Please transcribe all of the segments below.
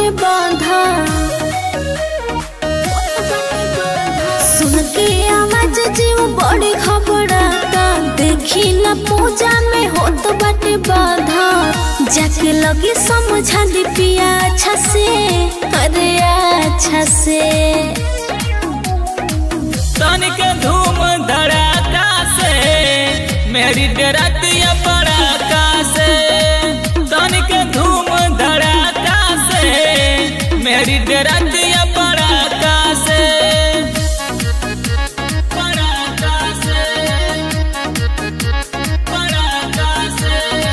बाटे बाधा सुन के आवाज जीव बड़ी घबराता देखी न पूजा में होत बाटे बाधा जाके लगे समझा दी पिया अच्छा से अरे अच्छा से तनिक धूम धड़ाका से मेरी डरतिया पड़ाका से तनिक धूम धड़ाका से मेरी डरतिया पड़ाका से पड़ाका से पड़ाका से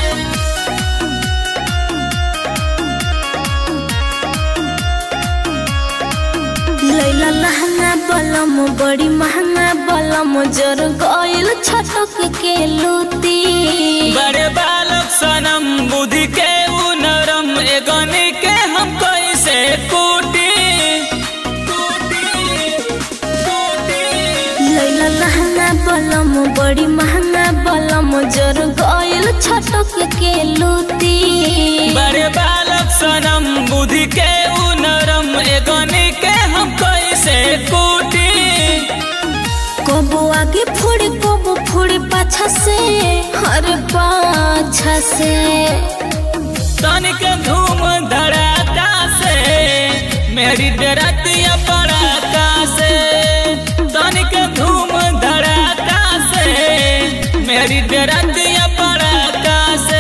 लैला लहंगा बलम बड़ी महंगा बलम जर गइल छटक के लूती बड़े बालक सनम बुद्धि के उ नरम एगनी के हम कैसे कूटी कूटी कूटी लैला लहंगा बलम बड़ी महंगा बलम जर गइल छटक के लूती बड़े बालक सनम बुद्धि के उ नरम एगनी के हम कैसे कूटी कबो आगे फोड़े कबो फोड़े पाछा से हर पाछा से तनिक धूम धड़ाका से मेरी डरतिया पड़ाका से तनिक धूम धड़ाका से मेरी डरतिया पड़ाका से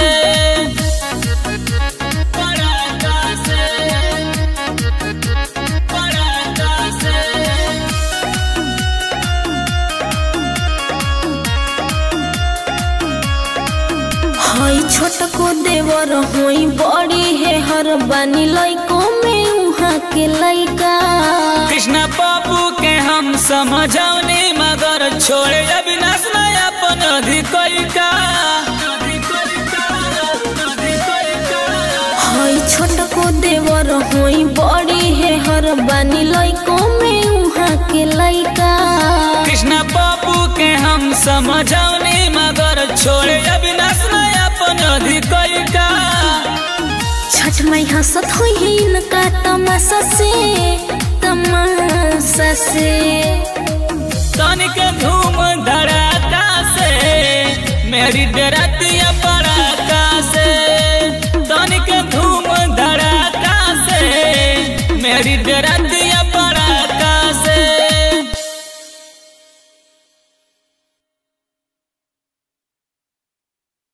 पड़ाका से पड़ाका से हई छोट को देवर होई बड़ी है हर बानी लइको में उहाँ के लइका कृष्णा बाबू के हम समझौनी मगर छोड़े अविनाश में अपन अधिकरिका हई छोट को देवर होई बड़ी है हर बानी लइको में उहाँ के लइका कृष्णा बाबू के हम समझौनी मगर छोड़े अविनाश में अपन अधिकरिका छठ मई हंसत होई है इनका तमाशा से तमाशा से तनिक धूम धड़ाका से मेरी डरतिया पड़ाका से तनिक धूम धड़ाका से मेरी डरतिया